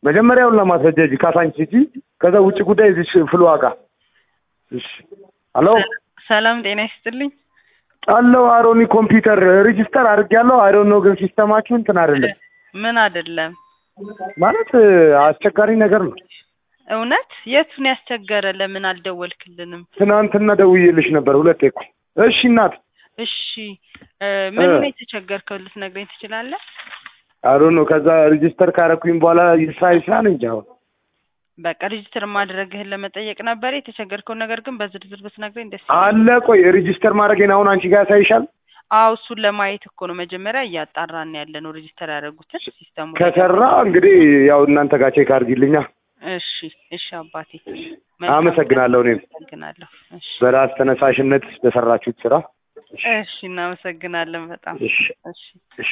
መጀመሪያውን ለማስረጃ እጂ ካሳንቺ እጂ ከዛ ውጭ ጉዳይ እዚህ ፍሉ ዋጋ እሺ ሄሎ ሰላም ጤና ይስጥልኝ። አለው አሮኒ ኮምፒውተር ሬጂስተር አድርጌያለሁ። አይ ዶንት ኖ ግን ሲስተማችሁ እንትን አይደለም ምን አይደለም ማለት አስቸጋሪ ነገር ነው። እውነት የቱን ያስቸገረ? ለምን አልደወልክልንም? ትናንትና ደውዬልሽ ነበር ሁለቴ እኮ። እሺ እናት እሺ እ ምን ነው የተቸገርከው? ልትነግረኝ ትችላለህ? አይ ዶንት ኖ ከዛ ሬጂስተር ካረኩኝ በኋላ ይስራ ይስራ ነው እንጂ አሁን በቃ ሬጅስተር ማድረግህን ለመጠየቅ ነበር የተቸገርከውን ነገር ግን በዝርዝር ብትነግረኝ ደስ አለ። ቆይ ሬጂስተር ማድረጌን አሁን አንቺ ጋር ያሳይሻል። አዎ እሱን ለማየት እኮ ነው መጀመሪያ እያጣራን ያለ ነው ሬጅስተር ያደረጉትን ሲስተሙ ላይ። ከሰራ እንግዲህ ያው እናንተ ጋር ቼክ አድርጊልኛ። እሺ እሺ አባቴ አመሰግናለሁ። እኔም አመሰግናለሁ። እሺ በራስ ተነሳሽነት በሰራችሁት ስራ እሺ እናመሰግናለን በጣም እሺ እሺ እሺ